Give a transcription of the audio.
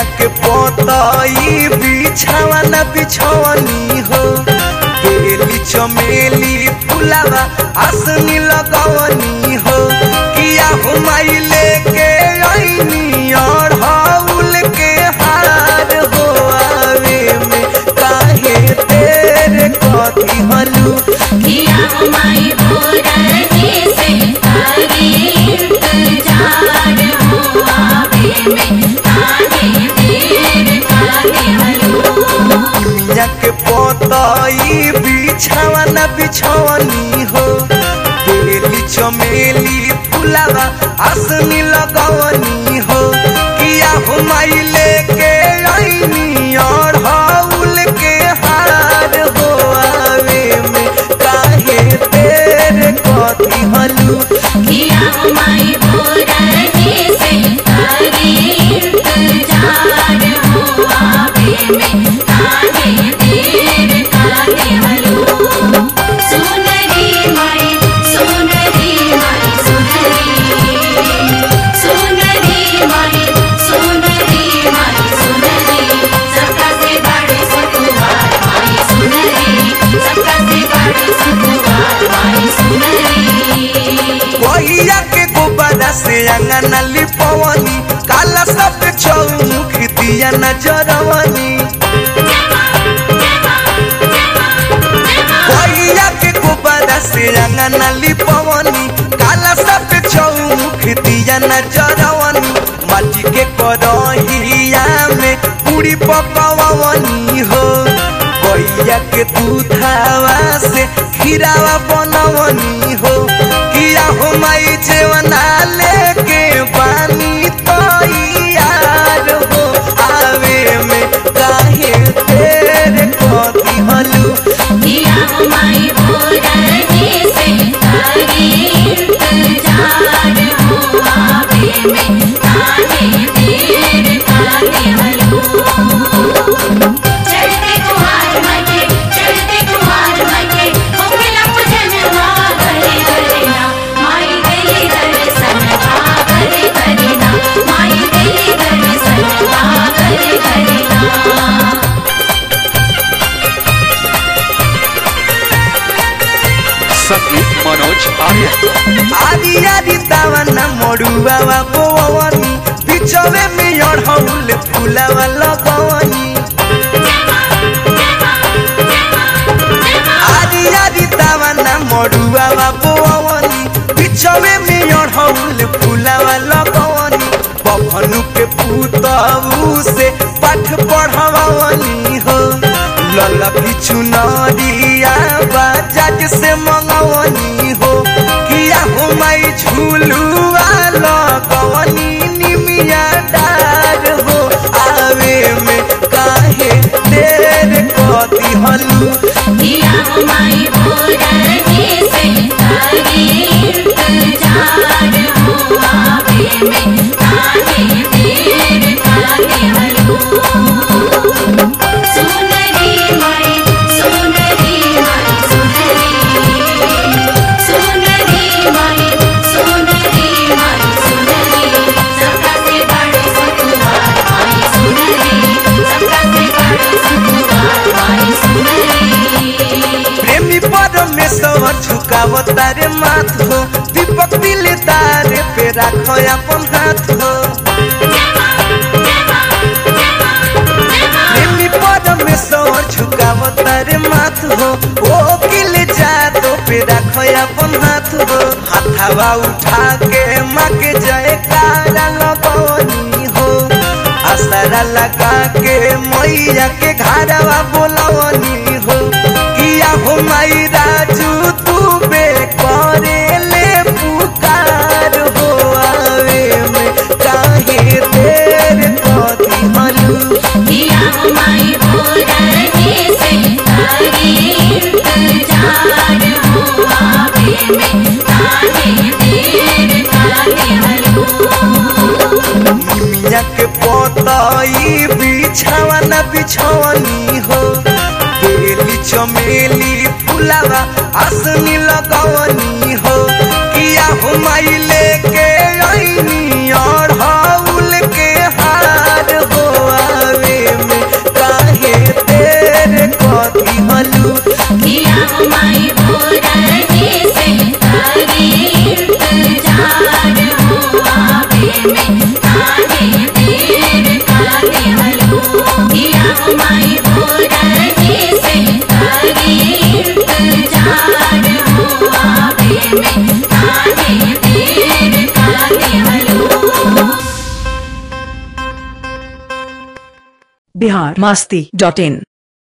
के पोतई बिछावा न बिछवनी हो बेली चमेली फुलावा आसनी लगवनी हो किया हुमाई लेके आईनी और हाउल के हार हो आवे में काहे तेरे कथी हलू किया हमारी बोरने से आगे इंतजार हो आवे में काहे देर काहे हलो मिया के पोतई बिछावा न बिछवनी हो बेली चमेली फुलावा आसनी लगवनी हो किया हुमाई लेके आईनी और हाउल के हार हो आवे में काहे तेरे कथी हलू किया हमारी बोरने से आगे इंतजार हो आवे में काहे देर काहे हलो सुनरी माई सुनरी माई सुनरी सुनरी माई सुनरी माई सुनरी सबका से बड़े सतुवार माई सुनरी सबका से बड़े सतुवार माई सुनरी वहिया के गोबरा से अंगना लिपवनी काला सब चौमुख दिया नजरवनी वहिया के गोबरा से अंगना लिपवनी काला सब चौमुख दिया नजरवनी माटी के करहिया में पूरी पकवनी हो गैया के दूधावा से खीरावा बनवनी हो किया हो माई जेवना लेके पानी तो यार हो आवे में काहे तेरे कथी हलू किया हमारी बोरने से आगे इंतजार हो आवे में काहे देर काहे हलो चढ़ते कुमार मके चढ़ते कुमार मके होखेला पूजनवा घरे घरे ना माई देली दर्शनवा घरे घरे ना माई देली दर्शनवा घरे घरे ना संगीत मनोज आर्य आदि आदि दावना मडुआवा बोवनी बिचवे में अढ़ौल फुलावा लगवनी आदि आदि दावना मडुआवा बोवनी बिचवे में अढ़ौल फुलावा लगवनी बभनु के पुतऊ से पाठ पढ़वनी हो ललकी चुनरिया बाजाज से मंगवनी हो किया हो माई झूलुआ लगवनी निमिया डार हो आवे में काहे देर कथी हलू किया हमारी बोरने से आगे इंतजार हो आवे में काहे देर काहे हलो सुनरी माई सुनरी माई सुनरी सुनरी माई सुनरी माई सुनरी सबका से बड़े सतुवार माई सुनरी सबका से बड़े सतुवार माई सुनरी प्रेमी परमेश्वर झुकावता रे माथ हो दीपक दिलदार पे राखो अपन हाथ हो प्रेमी परमेश्वर झुकावता रे माथ हो ओ किल जातो पे राखो अपन हाथ हो हाथावा उठा के माँ के जयकारा लगवनी हो असरा लगा के मैया के घरवा बोलवनी हो किया हो माई राजू तू बे करे ले पुकार हो आवे में काहे देर कथी हलू किया हमारी बोरने से आगे इंतजार हो आवे में काहे देर काहे हलो मिया के पोतई बिछावा न बिछवनी हो बेली चमेली फुलावा आसनी लगवनी हो किया हो माई लेके आईनी और हाउल के हार हो करी इंतजार हो आवे में काहे देर का देवलो किया हो माई भोरही से करी इंतजार हो आवे में काहे देर का देवलो बिहार मस्ती डॉट इन